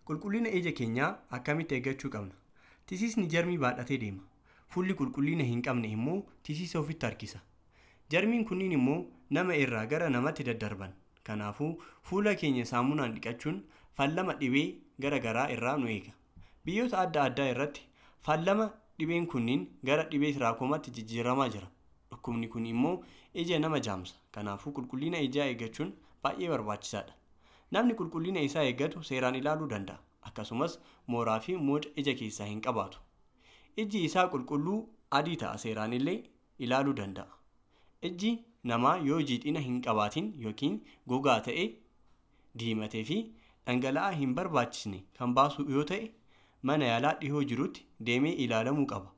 Qulqullina ija keenyaa akkamitti eeggachuu qabna? Tisiisni jarmii baadhatee deema. Fuulli qulqullina hin qabne immoo tisiisa ofitti harkisa. Jarmiin kunniin immoo nama irraa gara namatti daddarban. Kanaafuu fuula keenya saamunaan dhiqachuun fallama dhibee gara garaa irraa nu eega. Biyyoota adda addaa irratti fallama dhibeen kunniin gara dhibee tiraakomaatti jijjiiramaa jira. Dhukkubni kun immoo ija nama jaamsa. Kanaafuu qulqullina ijaa eeggachuun baay'ee barbaachisaadha. Namni qulqullina isaa eeggatu seeraan ilaaluu danda'a. Akkasumas mooraa fi mooca ija keessaa hin qabaatu. Iji isaa qulqulluu adii ta'a seeraan illee ilaaluu danda'a. Iji namaa yoo jiidhina hin qabaatin yookiin gogaa ta'e diimatee fi dhangala'aa hin barbaachisne kan baasu yoo ta'e mana yaalaa dhihoo jirutti deemee ilaalamuu qaba.